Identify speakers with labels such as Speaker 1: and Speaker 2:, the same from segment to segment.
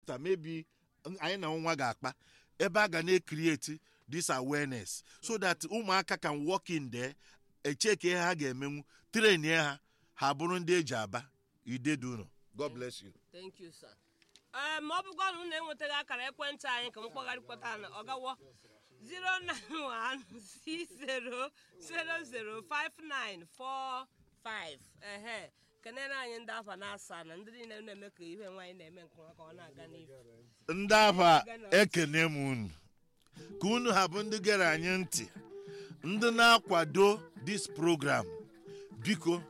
Speaker 1: after maybe anyị na nwa ga-akpa ebe a ga na-ekrieti this awareness so that ụmụaka can walk in there echeke ihe ha ga-emenwu train ha ha bụrụ ndị eji aba ideduno god bless you
Speaker 2: thank you sir ee ma ọ bụkwa na unu enwetaghị akara ekwentị anyị ka m kpọgharịkpọta na ọgawo 09160005945 ehe kenere anyị ndị afa na asaa na ndị niile na-eme ka ihe nwaanyị na-eme nke ọma ka ọ na-aga n'ihu
Speaker 1: ndị afa ekene m unu ka unu ha bụ ndị gere anyị ntị ndị na-akwado this program biko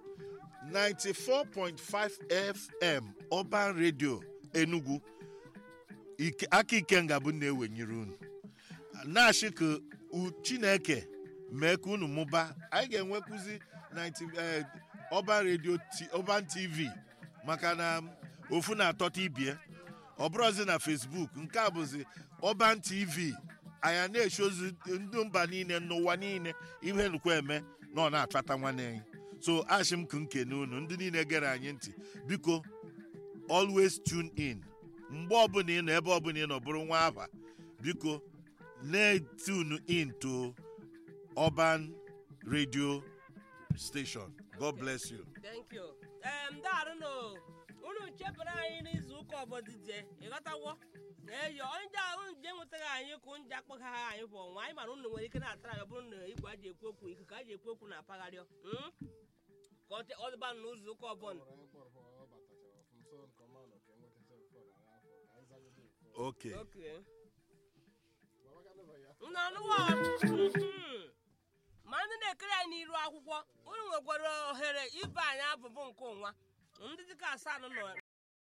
Speaker 1: 94.5 fm urban radio enugu Ike- aka ikenga bụ na-ewenyere unu na-achị ka u- chineke mee ka unu mụba anyị ga-enwekwuzi 90 eh, urban radio T- urban tv maka na ofu na-atọta ibie ọ bụrụzi na facebook nke a bụzi urban tv anya na-echozi ndị mba niile n'ụwa niile ihe nukwa eme na ọ na-achọta nwanne anyị so achị m ka nkene unu ndị niile gere anyị ntị biko always tune in mgbe ọbụla ị nọ ebe ọbụla ị nọ bụrụ nwa aba biko na-tune in to urban radio station god bless you
Speaker 2: thank you ee ndị arụnụ unu chebere anyị n'izu ụka ọbọdịje ịghọtawo eyo onye ndị ahụ nje nwetaghị anyị ka nje akpọghị ha anyị bụ ọnwa anyị mara unu nwere ike na-atara anyị ọ bụrụ na igwe a ji ekwu okwu ikuku a ji ekwu okwu na-apagharị mm? ka ọ te- ọ dịba n'ụzọ ụka ọbụla
Speaker 1: okay
Speaker 2: Okay. Nnanụwa ma ndị na-ekere anyị n'iru akwụkwọ unu nwekwara ohere ibe anyị abụbụ nke ụnwa ndị dịka asaa nọ